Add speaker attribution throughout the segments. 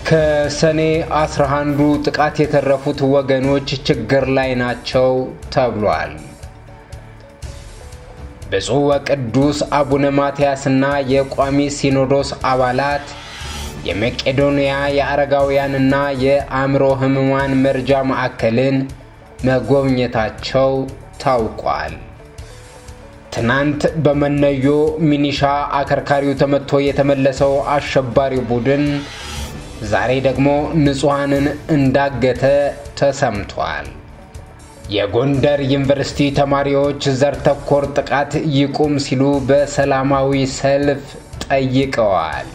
Speaker 1: ከሰኔ 11ዱ ጥቃት የተረፉት ወገኖች ችግር ላይ ናቸው ተብሏል። ብፁዕ ወቅዱስ አቡነ ማትያስና የቋሚ ሲኖዶስ አባላት የመቄዶንያ የአረጋውያንና የአእምሮ ሕሙማን መርጃ ማዕከልን መጎብኘታቸው ታውቋል። ትናንት በመነዮ ሚኒሻ አከርካሪው ተመቶ የተመለሰው አሸባሪ ቡድን ዛሬ ደግሞ ንጹሐንን እንዳገተ ተሰምቷል። የጎንደር ዩኒቨርሲቲ ተማሪዎች ዘር ተኮር ጥቃት ይቁም ሲሉ በሰላማዊ ሰልፍ ጠይቀዋል።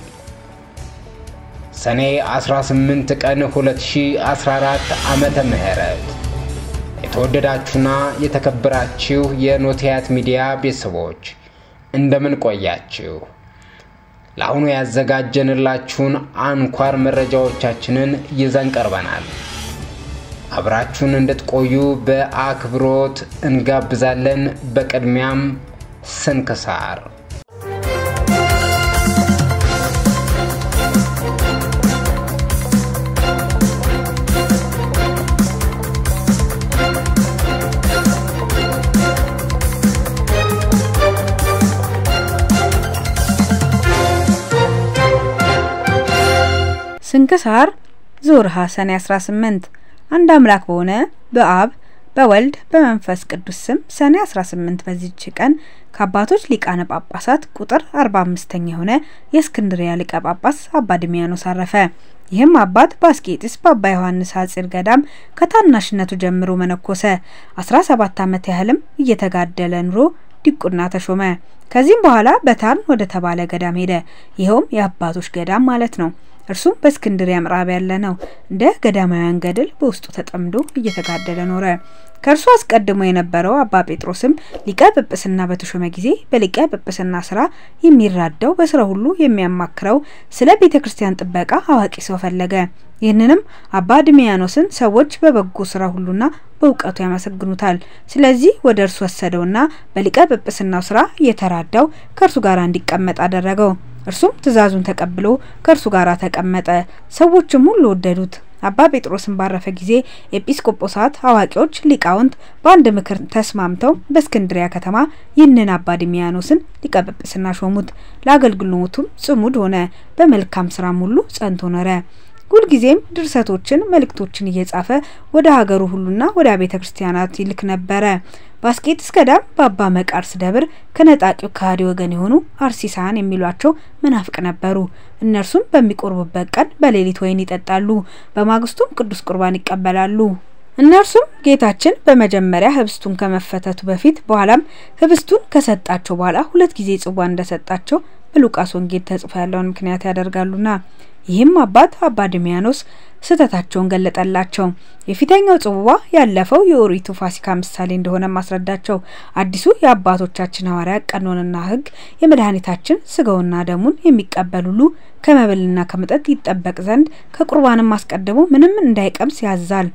Speaker 1: ሰኔ 18 ቀን 2014 ዓመተ ምህረት የተወደዳችሁና የተከበራችሁ የኖቲያት ሚዲያ ቤተሰቦች እንደምን ቆያችሁ? ለአሁኑ ያዘጋጀንላችሁን አንኳር መረጃዎቻችንን ይዘን ቀርበናል። አብራችሁን እንድትቆዩ በአክብሮት እንጋብዛለን። በቅድሚያም ስንክሳር
Speaker 2: ስንክሳር ዞርሃ ሰኔ 18 አንድ አምላክ በሆነ በአብ በወልድ በመንፈስ ቅዱስ ስም ሰኔ 18 በዚች ቀን ከአባቶች ሊቃነ ጳጳሳት ቁጥር 45ኛ የሆነ የእስክንድሪያ ሊቀ ጳጳስ አባ ድሚያኖስ አረፈ። ይህም አባት በአስቄጢስ በአባ ዮሐንስ ሐጺር ገዳም ከታናሽነቱ ጀምሮ መነኮሰ። 17 ዓመት ያህልም እየተጋደለ ኑሮ ዲቁና ተሾመ። ከዚህም በኋላ በታርን ወደ ተባለ ገዳም ሄደ። ይኸውም የአባቶች ገዳም ማለት ነው። እርሱም በእስክንድርያ ምዕራብ ያለ ነው። እንደ ገዳማውያን ገድል በውስጡ ተጠምዶ እየተጋደለ ኖረ። ከእርሱ አስቀድሞ የነበረው አባ ጴጥሮስም ሊቀ ጵጵስና በተሾመ ጊዜ በሊቀ ጵጵስና ስራ የሚራዳው በስራ ሁሉ የሚያማክረው ስለ ቤተ ክርስቲያን ጥበቃ አዋቂ ሰው ፈለገ። ይህንንም አባ ድሚያኖስን ሰዎች በበጎ ስራ ሁሉና በእውቀቱ ያመሰግኑታል። ስለዚህ ወደ እርሱ ወሰደውና በሊቀ ጵጵስናው ስራ እየተራዳው ከእርሱ ጋር እንዲቀመጥ አደረገው። እርሱም ትእዛዙን ተቀብሎ ከእርሱ ጋር ተቀመጠ። ሰዎችም ሁሉ ወደዱት። አባ ጴጥሮስን ባረፈ ጊዜ ኤጲስቆጶሳት፣ አዋቂዎች፣ ሊቃውንት በአንድ ምክር ተስማምተው በእስክንድሪያ ከተማ ይህንን አባ ድሚያኖስን ሊቀ ጵጵስና ሾሙት። ለአገልግሎቱም ጽሙድ ሆነ። በመልካም ስራም ሁሉ ጸንቶ ኖረ። ሁልጊዜም ድርሰቶችን፣ መልእክቶችን እየጻፈ ወደ ሀገሩ ሁሉና ወደ ቤተ ክርስቲያናት ይልክ ነበረ። በአስቄጥስ ገዳም በአባ መቃርስ ደብር ከነጣቂው ከሃዲ ወገን የሆኑ አርሲሳን የሚሏቸው መናፍቅ ነበሩ። እነርሱም በሚቆርቡበት ቀን በሌሊት ወይን ይጠጣሉ፣ በማግስቱም ቅዱስ ቁርባን ይቀበላሉ። እነርሱም ጌታችን በመጀመሪያ ህብስቱን ከመፈተቱ በፊት በኋላም ህብስቱን ከሰጣቸው በኋላ ሁለት ጊዜ ጽዋ እንደሰጣቸው በሉቃስ ወንጌል ተጽፎ ያለውን ምክንያት ያደርጋሉና ይህም አባት አባ ድሚያኖስ ስህተታቸውን ገለጠላቸው። የፊተኛው ጽዋ ያለፈው የኦሪቱ ፋሲካ ምሳሌ እንደሆነ ማስረዳቸው። አዲሱ የአባቶቻችን ሐዋርያት ቀኖንና ሕግ የመድኃኒታችን ስጋውና ደሙን የሚቀበል ሁሉ ከመብልና ከመጠጥ ይጠበቅ ዘንድ ከቁርባንም አስቀድሞ ምንም እንዳይቀምስ ያዛል።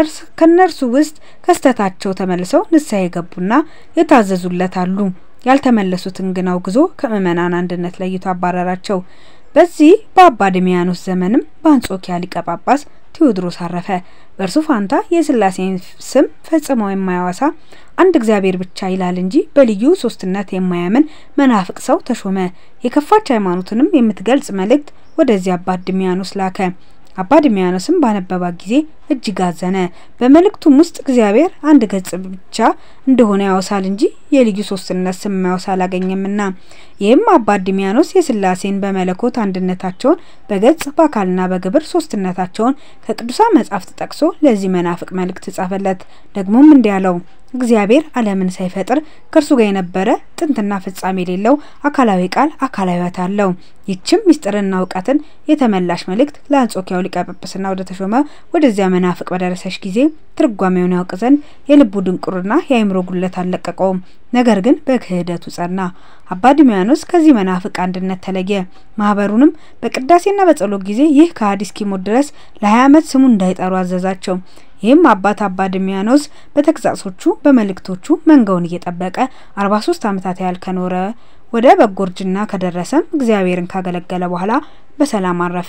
Speaker 2: ከእነርሱ ውስጥ ከስተታቸው ተመልሰው ንስሐ የገቡና የታዘዙለት አሉ። ያልተመለሱትን ግን አውግዞ ከምእመናን አንድነት ለይቶ አባረራቸው። በዚህ በአባ ድሚያኖስ ዘመንም በአንጾኪያ ሊቀ ጳጳስ ቴዎድሮስ አረፈ። በእርሱ ፋንታ የሥላሴን ስም ፈጽመው የማያወሳ አንድ እግዚአብሔር ብቻ ይላል እንጂ በልዩ ሶስትነት የማያምን መናፍቅ ሰው ተሾመ። የከፋች ሃይማኖትንም የምትገልጽ መልእክት ወደዚህ አባ ድሚያኖስ ላከ። አባ ድሚያኖስም ባነበባት ጊዜ እጅግ አዘነ። በመልእክቱም ውስጥ እግዚአብሔር አንድ ገጽ ብቻ እንደሆነ ያወሳል እንጂ የልዩ ሶስትነት ስም ማያወሳ አላገኘምና። ይህም አባ ድሚያኖስ የሥላሴን በመለኮት አንድነታቸውን በገጽ በአካልና በግብር ሶስትነታቸውን ከቅዱሳን መጻሕፍት ጠቅሶ ለዚህ መናፍቅ መልእክት ጻፈለት። ደግሞም እንዲህ አለው እግዚአብሔር ዓለምን ሳይፈጥር ከእርሱ ጋር የነበረ ጥንትና ፍጻሜ የሌለው አካላዊ ቃል አካላዊት አለው። ይችም ምስጢርና እውቀትን የተመላሽ መልእክት ለአንጾኪያው ሊቀ ጵጵስና ወደ ተሾመ ወደዚያ መናፍቅ በደረሰች ጊዜ ትርጓሜውን ያውቅ ዘንድ የልቡ ድንቁርና የአእምሮ ጉለት አልለቀቀውም። ነገር ግን በክህደቱ ጸና። አባ ድሚያኖስ ከዚህ መናፍቅ አንድነት ተለየ። ማህበሩንም በቅዳሴና በጸሎት ጊዜ ይህ ከሃዲ እስኪሞት ድረስ ለሀያ ዓመት ስሙ እንዳይጠሩ አዘዛቸው። ይህም አባት አባ ድሚያኖስ በተግሳጾቹ በመልእክቶቹ መንጋውን እየጠበቀ አርባ ሶስት ዓመታት ያህል ከኖረ ወደ በጎ እርጅና ከደረሰም እግዚአብሔርን ካገለገለ በኋላ በሰላም አረፈ።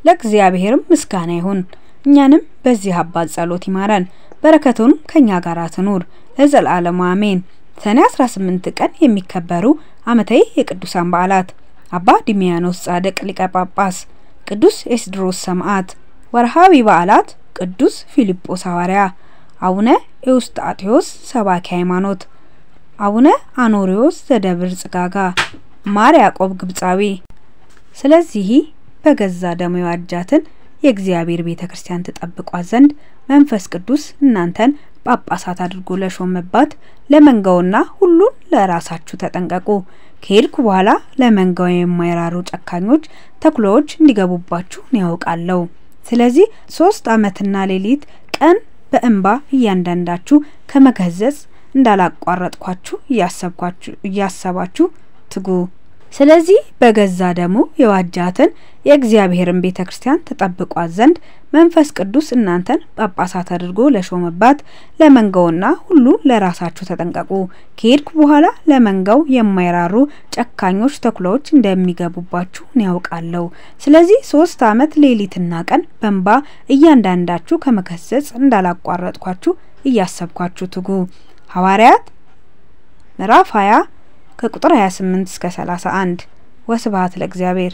Speaker 2: ለእግዚአብሔርም ምስጋና ይሁን። እኛንም በዚህ አባት ጸሎት ይማረን፣ በረከቱንም ከኛ ጋር ትኑር ለዘላለሙ አሜን። ሰኔ 18 ቀን የሚከበሩ ዓመታዊ የቅዱሳን በዓላት አባ ዲሚያኖስ ጻድቅ ሊቀ ጳጳስ፣ ቅዱስ ኤስድሮስ ሰማዕት። ወርሃዊ በዓላት ቅዱስ ፊልጶስ ሐዋርያ፣ አቡነ ኤዎስጣቴዎስ ሰባኪ ሃይማኖት፣ አቡነ አኖሪዎስ ዘደብር ጽጋጋ፣ ማር ያዕቆብ ግብፃዊ። ስለዚህ በገዛ ደሙ የዋጃትን የእግዚአብሔር ቤተ ክርስቲያን ትጠብቋት ዘንድ መንፈስ ቅዱስ እናንተን ጳጳሳት አድርጎ ለሾመባት ለመንጋውና ሁሉን ለራሳችሁ ተጠንቀቁ። ከሄድኩ በኋላ ለመንጋው የማይራሩ ጨካኞች ተኩላዎች እንዲገቡባችሁ ነው ያውቃለሁ። ስለዚህ ሶስት ዓመትና ሌሊት ቀን በእንባ እያንዳንዳችሁ ከመገዘጽ እንዳላቋረጥኳችሁ እያሰባችሁ ትጉ። ስለዚህ በገዛ ደሙ የዋጃትን የእግዚአብሔርን ቤተ ክርስቲያን ተጠብቋት ዘንድ መንፈስ ቅዱስ እናንተን ጳጳሳት አድርጎ ለሾመባት ለመንጋውና ሁሉ ለራሳችሁ ተጠንቀቁ። ከሄድኩ በኋላ ለመንጋው የማይራሩ ጨካኞች ተኩላዎች እንደሚገቡባችሁ ያውቃለሁ። ስለዚህ ሶስት ዓመት ሌሊትና ቀን በእንባ እያንዳንዳችሁ ከመከሰጽ እንዳላቋረጥኳችሁ እያሰብኳችሁ ትጉ። ሐዋርያት ምዕራፍ 20 ከቁጥር 28 እስከ 31። ወስብሐት ለእግዚአብሔር።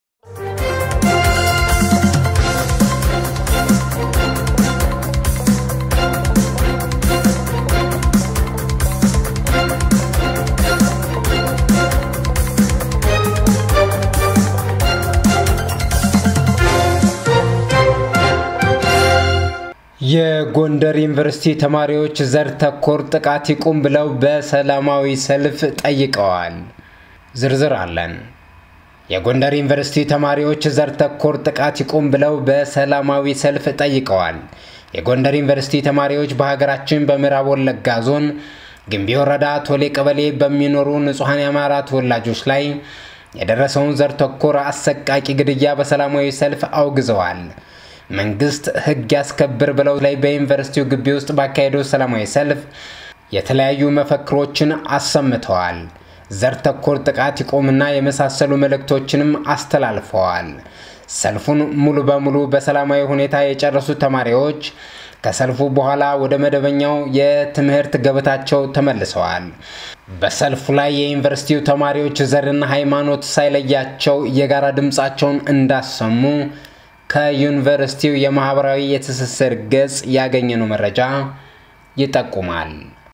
Speaker 1: የጎንደር ዩኒቨርሲቲ ተማሪዎች ዘር ተኮር ጥቃት ይቁም ብለው በሰላማዊ ሰልፍ ጠይቀዋል። ዝርዝር አለን። የጎንደር ዩኒቨርሲቲ ተማሪዎች ዘር ተኮር ጥቃት ይቁም ብለው በሰላማዊ ሰልፍ ጠይቀዋል። የጎንደር ዩኒቨርሲቲ ተማሪዎች በሀገራችን በምዕራብ ወለጋ ዞን ግንቢ ወረዳ ቶሌ ቀበሌ በሚኖሩ ንጹሐን የአማራ ተወላጆች ላይ የደረሰውን ዘር ተኮር አሰቃቂ ግድያ በሰላማዊ ሰልፍ አውግዘዋል። መንግስት ሕግ ያስከብር ብለው ላይ በዩኒቨርሲቲው ግቢ ውስጥ ባካሄደው ሰላማዊ ሰልፍ የተለያዩ መፈክሮችን አሰምተዋል። ዘር ተኮር ጥቃት ይቆምና የመሳሰሉ መልእክቶችንም አስተላልፈዋል። ሰልፉን ሙሉ በሙሉ በሰላማዊ ሁኔታ የጨረሱት ተማሪዎች ከሰልፉ በኋላ ወደ መደበኛው የትምህርት ገበታቸው ተመልሰዋል። በሰልፉ ላይ የዩኒቨርሲቲው ተማሪዎች ዘርና ሃይማኖት ሳይለያቸው የጋራ ድምፃቸውን እንዳሰሙ ከዩኒቨርሲቲው የማህበራዊ የትስስር ገጽ ያገኘነው መረጃ ይጠቁማል።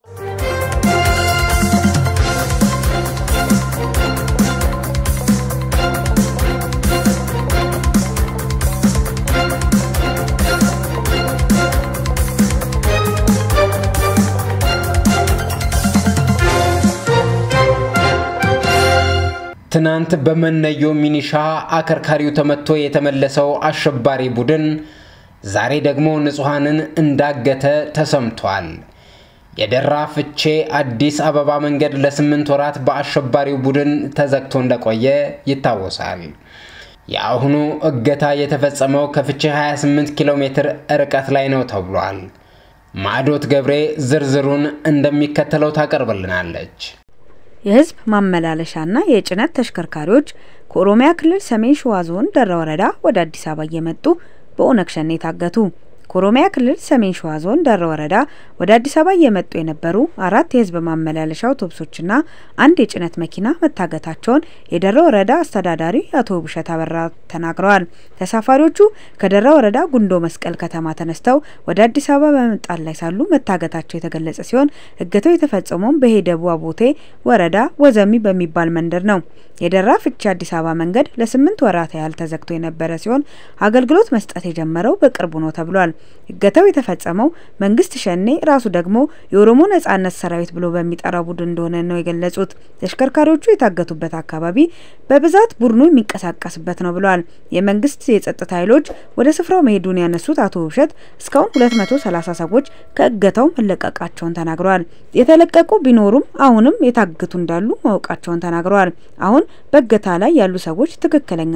Speaker 1: ትናንት በመነዮ ሚኒሻ አከርካሪው ተመቶ የተመለሰው አሸባሪ ቡድን ዛሬ ደግሞ ንጹሐንን እንዳገተ ተሰምቷል። የደራ ፍቼ አዲስ አበባ መንገድ ለስምንት ወራት በአሸባሪው ቡድን ተዘግቶ እንደቆየ ይታወሳል። የአሁኑ እገታ የተፈጸመው ከፍቼ 28 ኪሎ ሜትር ርቀት ላይ ነው ተብሏል። ማዕዶት ገብሬ ዝርዝሩን እንደሚከተለው ታቀርብልናለች።
Speaker 2: የህዝብ ማመላለሻና የጭነት ተሽከርካሪዎች ከኦሮሚያ ክልል ሰሜን ሸዋ ዞን ደራ ወረዳ ወደ አዲስ አበባ እየመጡ በኦነግ ሸኔ ታገቱ። ከኦሮሚያ ክልል ሰሜን ሸዋ ዞን ደራ ወረዳ ወደ አዲስ አበባ እየመጡ የነበሩ አራት የህዝብ ማመላለሻ አውቶቡሶችና አንድ የጭነት መኪና መታገታቸውን የደራ ወረዳ አስተዳዳሪ አቶ ውብሸት አበራ ተናግረዋል። ተሳፋሪዎቹ ከደራ ወረዳ ጉንዶ መስቀል ከተማ ተነስተው ወደ አዲስ አበባ በመምጣት ላይ ሳሉ መታገታቸው የተገለጸ ሲሆን እገታው የተፈጸመውም በሄደቡ አቦቴ ወረዳ ወዘሚ በሚባል መንደር ነው። የደራ ፍቼ አዲስ አበባ መንገድ ለስምንት ወራት ያህል ተዘግቶ የነበረ ሲሆን አገልግሎት መስጠት የጀመረው በቅርቡ ነው ተብሏል። እገታው የተፈጸመው መንግስት ሸኔ ራሱ ደግሞ የኦሮሞ ነጻነት ሰራዊት ብሎ በሚጠራው ቡድን እንደሆነ ነው የገለጹት። ተሽከርካሪዎቹ የታገቱበት አካባቢ በብዛት ቡድኑ የሚንቀሳቀስበት ነው ብለዋል። የመንግስት የጸጥታ ኃይሎች ወደ ስፍራው መሄዱን ያነሱት አቶ ውብሸት እስካሁን 230 ሰዎች ከእገታው መለቀቃቸውን ተናግረዋል። የተለቀቁ ቢኖሩም አሁንም የታገቱ እንዳሉ ማወቃቸውን ተናግረዋል። አሁን በእገታ ላይ ያሉ ሰዎች ትክክለኛ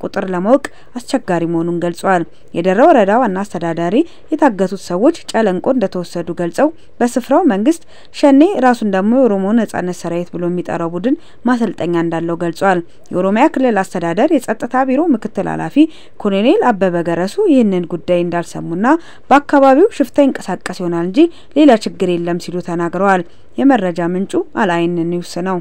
Speaker 2: ቁጥር ለማወቅ አስቸጋሪ መሆኑን ገልጸዋል። የደራ ወረዳ ዋና አስተዳዳሪ የታገቱት ሰዎች ጨለንቆ እንደተወሰዱ ገልጸው በስፍራው መንግስት ሸኔ ራሱን ደግሞ የኦሮሞ ነጻነት ሰራዊት ብሎ የሚጠራው ቡድን ማሰልጠኛ እንዳለው ገልጿል። የኦሮሚያ ክልል አስተዳደር የጸጥታ ቢሮ ምክትል ኃላፊ ኮሎኔል አበበ ገረሱ ይህንን ጉዳይ እንዳልሰሙና በአካባቢው ሽፍታ ይንቀሳቀስ ይሆናል እንጂ ሌላ ችግር የለም ሲሉ ተናግረዋል። የመረጃ ምንጩ አልአይን ኒውስ ነው።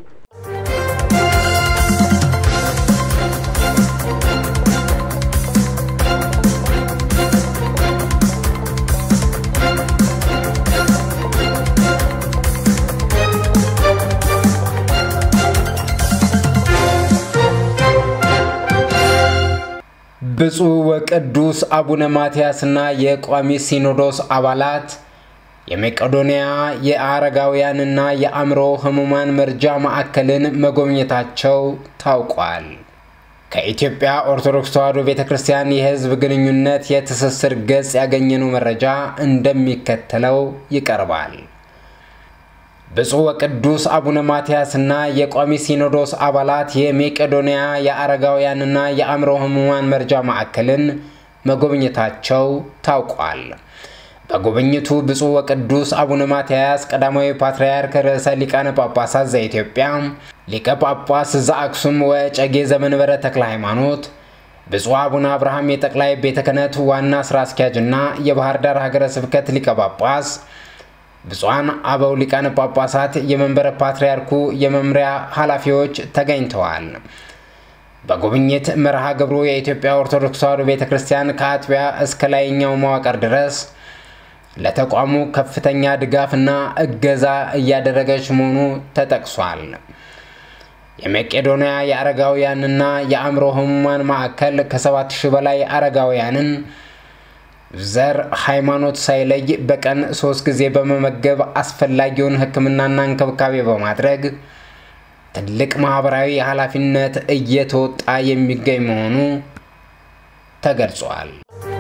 Speaker 1: ብፁዕ ወቅዱስ አቡነ ማትያስና የቋሚ ሲኖዶስ አባላት የመቄዶንያ የአረጋውያንና የአእምሮ ህሙማን መርጃ ማዕከልን መጎብኘታቸው ታውቋል። ከኢትዮጵያ ኦርቶዶክስ ተዋሕዶ ቤተ ክርስቲያን የሕዝብ ግንኙነት የትስስር ገጽ ያገኘነው መረጃ እንደሚከተለው ይቀርባል። ብፁዕ ወቅዱስ አቡነ ማትያስና የቋሚ ሲኖዶስ አባላት የመቄዶንያ የአረጋውያንና የአእምሮ ህሙማን መርጃ ማዕከልን መጎብኘታቸው ታውቋል። በጉብኝቱ ብፁዕ ወቅዱስ አቡነ ማትያስ ቀዳማዊ ፓትርያርክ ርዕሰ ሊቃነ ጳጳሳት ዘኢትዮጵያ ሊቀ ጳጳስ ዘአክሱም ወጨጌ ዘመንበረ ተክለ ሃይማኖት፣ ብፁዕ አቡነ አብርሃም የጠቅላይ ቤተ ክህነት ዋና ስራ አስኪያጅና የባህር ዳር ሀገረ ስብከት ሊቀ ጳጳስ ብፁዓን አበው ሊቃነ ጳጳሳት የመንበረ ፓትርያርኩ የመምሪያ ኃላፊዎች ተገኝተዋል። በጉብኝት መርሃ ግብሩ የኢትዮጵያ ኦርቶዶክስ ተዋሕዶ ቤተ ክርስቲያን ከአጥቢያ እስከ ላይኛው መዋቅር ድረስ ለተቋሙ ከፍተኛ ድጋፍና እገዛ እያደረገች መሆኑ ተጠቅሷል። የመቄዶንያ የአረጋውያንና የአእምሮ ህሙማን ማዕከል ከሰባት ሺህ በላይ አረጋውያንን ዘር፣ ሃይማኖት ሳይለይ በቀን ሶስት ጊዜ በመመገብ አስፈላጊውን ሕክምናና እንክብካቤ በማድረግ ትልቅ ማህበራዊ ኃላፊነት እየተወጣ የሚገኝ መሆኑ ተገልጿል።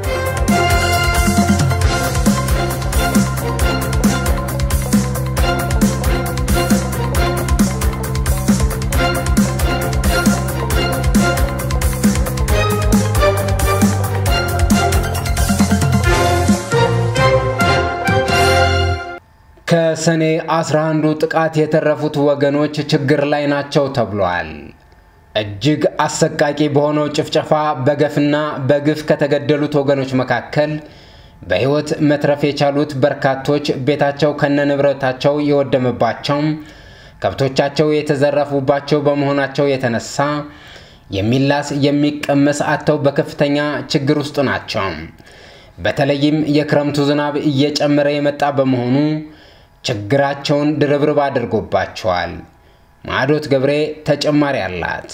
Speaker 1: ከሰኔ 11ዱ ጥቃት የተረፉት ወገኖች ችግር ላይ ናቸው ተብሏል። እጅግ አሰቃቂ በሆነው ጭፍጨፋ በገፍና በግፍ ከተገደሉት ወገኖች መካከል በሕይወት መትረፍ የቻሉት በርካቶች ቤታቸው ከነንብረታቸው የወደመባቸው፣ ከብቶቻቸው የተዘረፉባቸው በመሆናቸው የተነሳ የሚላስ የሚቀመስ አጥተው በከፍተኛ ችግር ውስጥ ናቸው። በተለይም የክረምቱ ዝናብ እየጨመረ የመጣ በመሆኑ ችግራቸውን ድርብርብ አድርጎባቸዋል። ማዕዶት ገብሬ ተጨማሪ አላት።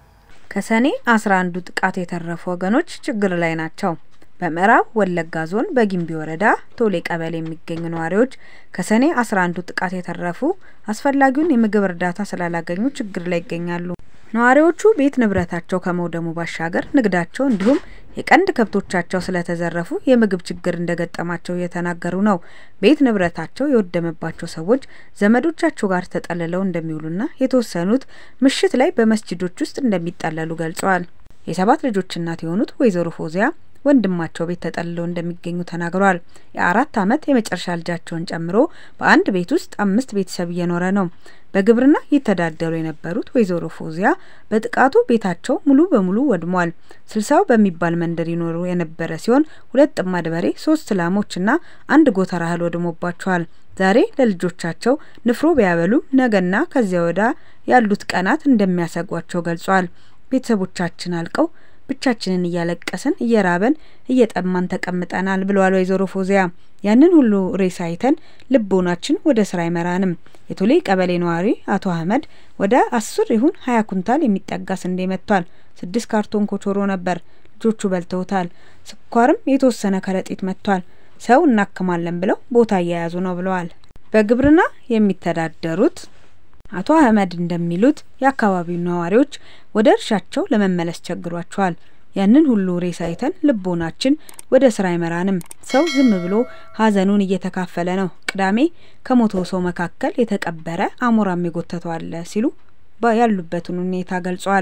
Speaker 2: ከሰኔ 11ዱ ጥቃት የተረፉ ወገኖች ችግር ላይ ናቸው። በምዕራብ ወለጋ ዞን በጊምቢ ወረዳ ቶሌ ቀበሌ የሚገኙ ነዋሪዎች ከሰኔ 11ዱ ጥቃት የተረፉ አስፈላጊውን የምግብ እርዳታ ስላላገኙ ችግር ላይ ይገኛሉ። ነዋሪዎቹ ቤት ንብረታቸው ከመውደሙ ባሻገር ንግዳቸው እንዲሁም የቀንድ ከብቶቻቸው ስለተዘረፉ የምግብ ችግር እንደገጠማቸው እየተናገሩ ነው። ቤት ንብረታቸው የወደመባቸው ሰዎች ዘመዶቻቸው ጋር ተጠልለው እንደሚውሉና የተወሰኑት ምሽት ላይ በመስጅዶች ውስጥ እንደሚጠለሉ ገልጸዋል። የሰባት ልጆች እናት የሆኑት ወይዘሮ ፎዚያ ወንድማቸው ቤት ተጠልለው እንደሚገኙ ተናግረዋል። የአራት ዓመት የመጨረሻ ልጃቸውን ጨምሮ በአንድ ቤት ውስጥ አምስት ቤተሰብ እየኖረ ነው። በግብርና ይተዳደሩ የነበሩት ወይዘሮ ፎዚያ በጥቃቱ ቤታቸው ሙሉ በሙሉ ወድሟል። ስልሳው በሚባል መንደር ይኖሩ የነበረ ሲሆን ሁለት ጥማድ በሬ፣ ሶስት ላሞችና አንድ ጎተራ እህል ወድሞባቸዋል። ዛሬ ለልጆቻቸው ንፍሮ ቢያበሉም ነገና ከዚያ ወዳ ያሉት ቀናት እንደሚያሰጓቸው ገልጿል። ቤተሰቦቻችን አልቀው ብቻችንን እያለቀስን እየራበን እየጠማን ተቀምጠናል ብለዋል ወይዘሮ ፎዚያ። ያንን ሁሉ ሬሳ አይተን ልቦናችን ወደ ስራ አይመራንም። የቶሌ ቀበሌ ነዋሪ አቶ አህመድ ወደ አስር ይሁን ሀያ ኩንታል የሚጠጋ ስንዴ መጥቷል። ስድስት ካርቶን ኮቾሮ ነበር፣ ልጆቹ በልተውታል። ስኳርም የተወሰነ ከረጢት መጥቷል። ሰው እናክማለን ብለው ቦታ እየያዙ ነው ብለዋል። በግብርና የሚተዳደሩት አቶ አህመድ እንደሚሉት የአካባቢው ነዋሪዎች ወደ እርሻቸው ለመመለስ ቸግሯቸዋል። ያንን ሁሉ ሬሳ አይተን ልቦናችን ወደ ስራ አይመራንም። ሰው ዝም ብሎ ሀዘኑን እየተካፈለ ነው። ቅዳሜ ከሞተው ሰው መካከል የተቀበረ አሞራም የጎተተው አለ ሲሉ ያሉበትን ሁኔታ ገልጸዋል።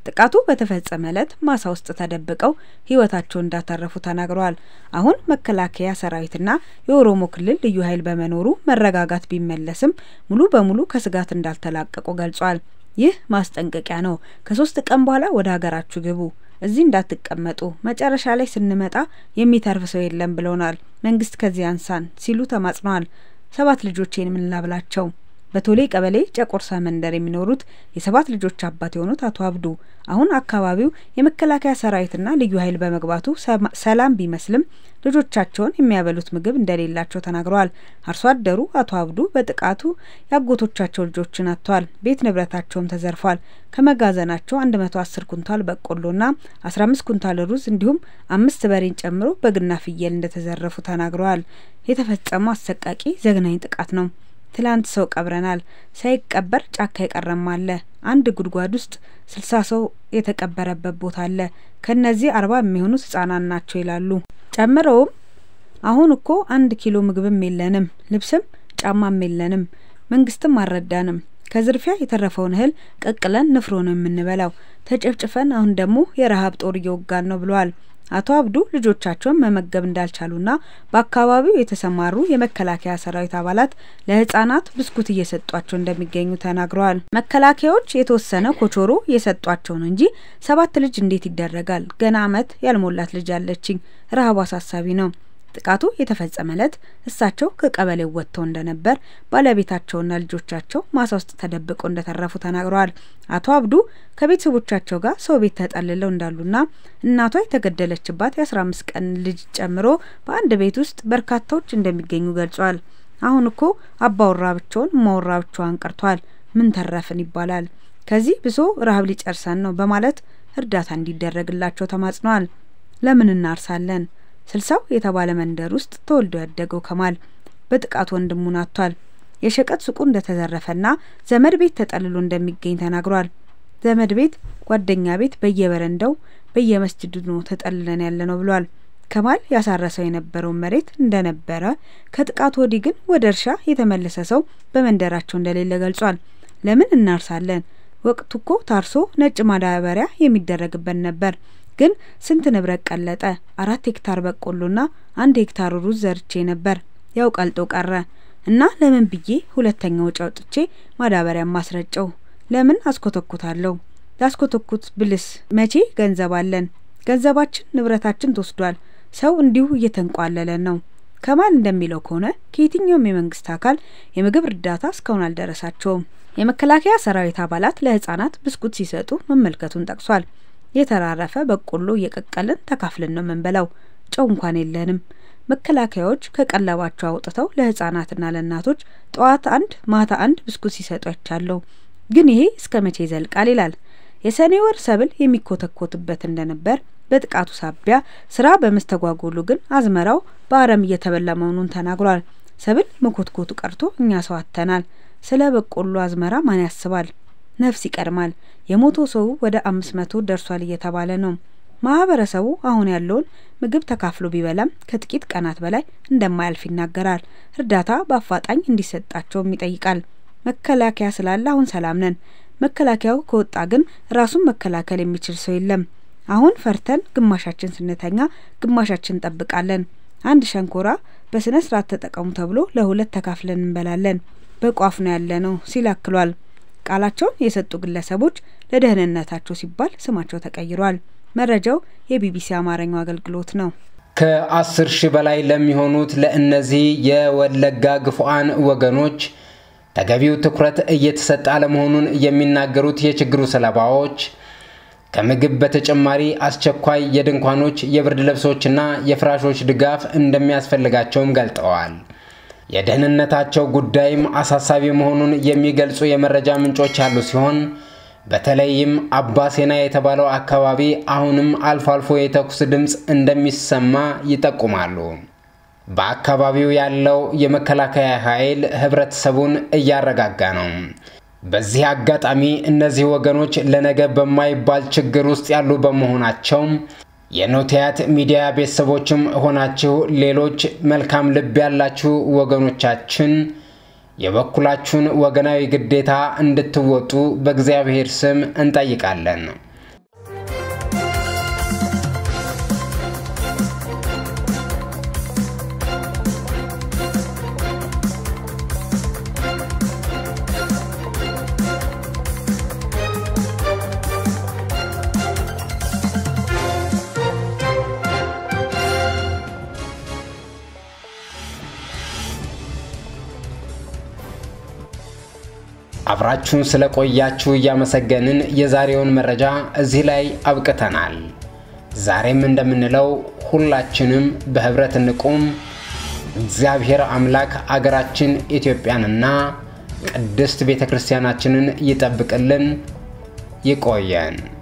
Speaker 2: ጥቃቱ በተፈጸመ ዕለት ማሳ ውስጥ ተደብቀው ሕይወታቸውን እንዳተረፉ ተናግረዋል። አሁን መከላከያ ሰራዊትና የኦሮሞ ክልል ልዩ ኃይል በመኖሩ መረጋጋት ቢመለስም ሙሉ በሙሉ ከስጋት እንዳልተላቀቁ ገልጿል። ይህ ማስጠንቀቂያ ነው። ከሶስት ቀን በኋላ ወደ ሀገራችሁ ግቡ፣ እዚህ እንዳትቀመጡ፣ መጨረሻ ላይ ስንመጣ የሚተርፍ ሰው የለም ብለውናል። መንግስት ከዚህ አንሳን ሲሉ ተማጽነዋል። ሰባት ልጆቼን ምን ላብላቸው? በቶሌ ቀበሌ ጨቆርሳ መንደር የሚኖሩት የሰባት ልጆች አባት የሆኑት አቶ አብዱ አሁን አካባቢው የመከላከያ ሰራዊትና ልዩ ኃይል በመግባቱ ሰላም ቢመስልም ልጆቻቸውን የሚያበሉት ምግብ እንደሌላቸው ተናግረዋል። አርሶ አደሩ አቶ አብዱ በጥቃቱ ያጎቶቻቸው ልጆችን አጥተዋል። ቤት ንብረታቸውም ተዘርፏል። ከመጋዘናቸው አንድ መቶ አስር ኩንታል በቆሎና አስራ አምስት ኩንታል ሩዝ እንዲሁም አምስት በሬን ጨምሮ በግና ፍየል እንደተዘረፉ ተናግረዋል። የተፈጸመው አሰቃቂ ዘግናኝ ጥቃት ነው። ትላንት ሰው ቀብረናል። ሳይቀበር ጫካ የቀረም አለ። አንድ ጉድጓድ ውስጥ ስልሳ ሰው የተቀበረበት ቦታ አለ። ከነዚህ አርባ የሚሆኑት ህጻናት ናቸው ይላሉ። ጨምረውም አሁን እኮ አንድ ኪሎ ምግብም የለንም፣ ልብስም ጫማም የለንም፣ መንግስትም አልረዳንም። ከዝርፊያ የተረፈውን እህል ቀቅለን ንፍሮ ነው የምንበላው። ተጨፍጭፈን አሁን ደግሞ የረሀብ ጦር እየወጋን ነው ብለዋል። አቶ አብዱ ልጆቻቸውን መመገብ እንዳልቻሉና በአካባቢው የተሰማሩ የመከላከያ ሰራዊት አባላት ለህጻናት ብስኩት እየሰጧቸው እንደሚገኙ ተናግረዋል። መከላከያዎች የተወሰነ ኮቾሮ እየሰጧቸው ነው እንጂ ሰባት ልጅ እንዴት ይደረጋል? ገና አመት ያልሞላት ልጅ አለችኝ። ረሀቡ አሳሳቢ ነው። ጥቃቱ የተፈጸመ ዕለት እሳቸው ከቀበሌው ወጥተው እንደነበር ባለቤታቸውና ልጆቻቸው ማሳ ውስጥ ተደብቀው እንደተረፉ ተናግረዋል። አቶ አብዱ ከቤተሰቦቻቸው ጋር ሰው ቤት ተጠልለው እንዳሉና እናቷ የተገደለችባት የአስራ አምስት ቀን ልጅ ጨምሮ በአንድ ቤት ውስጥ በርካታዎች እንደሚገኙ ገልጿል። አሁን እኮ አባወራ ብቻውን እማወራ ብቻዋን ቀርቷል። ምን ተረፍን ይባላል። ከዚህ ብሶ ረሀብ ሊጨርሰን ነው በማለት እርዳታ እንዲደረግላቸው ተማጽነዋል። ለምን እናርሳለን? ስልሳው የተባለ መንደር ውስጥ ተወልዶ ያደገው ከማል በጥቃት ወንድሙን አጥቷል። የሸቀጥ ሱቁ እንደተዘረፈና ዘመድ ቤት ተጠልሎ እንደሚገኝ ተናግሯል። ዘመድ ቤት፣ ጓደኛ ቤት በየበረንዳው በየመስጅዱ ነው ተጠልለን ያለ ነው ብሏል። ከማል ያሳረሰው የነበረውን መሬት እንደነበረ ከጥቃቱ ወዲህ ግን ወደ እርሻ የተመለሰ ሰው በመንደራቸው እንደሌለ ገልጿል። ለምን እናርሳለን? ወቅቱ እኮ ታርሶ ነጭ ማዳበሪያ የሚደረግበት ነበር ግን ስንት ንብረት ቀለጠ። አራት ሄክታር በቆሎና አንድ ሄክታር ሩዝ ዘርቼ ነበር፣ ያው ቀልጦ ቀረ እና ለምን ብዬ ሁለተኛ ወጪ አውጥቼ ማዳበሪያ ማስረጨው? ለምን አስኮተኩታለሁ? ላስኮተኩት ብልስ መቼ ገንዘብ አለን? ገንዘባችን ንብረታችን ተወስዷል። ሰው እንዲሁ እየተንቋለለን ነው። ከማል እንደሚለው ከሆነ ከየትኛውም የመንግስት አካል የምግብ እርዳታ እስካሁን አልደረሳቸውም። የመከላከያ ሰራዊት አባላት ለህጻናት ብስኩት ሲሰጡ መመልከቱን ጠቅሷል። የተራረፈ በቆሎ እየቀቀልን ተካፍልን ነው የምንበላው። ጨው እንኳን የለንም። መከላከያዎች ከቀለባቸው አውጥተው ለህጻናትና ለእናቶች ጠዋት አንድ ማታ አንድ ብስኩት ሲሰጡ አይቻለሁ። ግን ይሄ እስከ መቼ ይዘልቃል? ይላል። የሰኔ ወር ሰብል የሚኮተኮትበት እንደነበር በጥቃቱ ሳቢያ ስራ በመስተጓጎሉ ግን አዝመራው በአረም እየተበላ መሆኑን ተናግሯል። ሰብል መኮትኮቱ ቀርቶ እኛ ሰው አጥተናል። ስለ በቆሎ አዝመራ ማን ያስባል? ነፍስ ይቀድማል። የሞቶ ሰው ወደ አምስት መቶ ደርሷል እየተባለ ነው። ማህበረሰቡ አሁን ያለውን ምግብ ተካፍሎ ቢበላም ከጥቂት ቀናት በላይ እንደማያልፍ ይናገራል። እርዳታ በአፋጣኝ እንዲሰጣቸውም ይጠይቃል። መከላከያ ስላለ አሁን ሰላም ነን። መከላከያው ከወጣ ግን ራሱን መከላከል የሚችል ሰው የለም። አሁን ፈርተን ግማሻችን ስንተኛ፣ ግማሻችን እንጠብቃለን። አንድ ሸንኮራ በስነ ስርዓት ተጠቀሙ ተብሎ ለሁለት ተካፍለን እንበላለን። በቋፍ ነው ያለ ነው ሲል አክሏል። ቃላቸውን የሰጡ ግለሰቦች ለደህንነታቸው ሲባል ስማቸው ተቀይሯል። መረጃው የቢቢሲ አማርኛው አገልግሎት ነው።
Speaker 1: ከአስር ሺህ በላይ ለሚሆኑት ለእነዚህ የወለጋ ግፉአን ወገኖች ተገቢው ትኩረት እየተሰጠ አለመሆኑን የሚናገሩት የችግሩ ሰለባዎች ከምግብ በተጨማሪ አስቸኳይ የድንኳኖች የብርድ ልብሶችና የፍራሾች ድጋፍ እንደሚያስፈልጋቸውም ገልጠዋል። የደህንነታቸው ጉዳይም አሳሳቢ መሆኑን የሚገልጹ የመረጃ ምንጮች ያሉ ሲሆን በተለይም አባሴና የተባለው አካባቢ አሁንም አልፎ አልፎ የተኩስ ድምፅ እንደሚሰማ ይጠቁማሉ። በአካባቢው ያለው የመከላከያ ኃይል ህብረተሰቡን እያረጋጋ ነው። በዚህ አጋጣሚ እነዚህ ወገኖች ለነገ በማይባል ችግር ውስጥ ያሉ በመሆናቸው የኖቲያት ሚዲያ ቤተሰቦችም ሆናችሁ ሌሎች መልካም ልብ ያላችሁ ወገኖቻችን የበኩላችሁን ወገናዊ ግዴታ እንድትወጡ በእግዚአብሔር ስም እንጠይቃለን። አብራችሁን ስለቆያችሁ እያመሰገንን የዛሬውን መረጃ እዚህ ላይ አብቅተናል። ዛሬም እንደምንለው ሁላችንም በህብረት እንቁም። እግዚአብሔር አምላክ አገራችን ኢትዮጵያንና ቅድስት ቤተ ክርስቲያናችንን ይጠብቅልን። ይቆየን።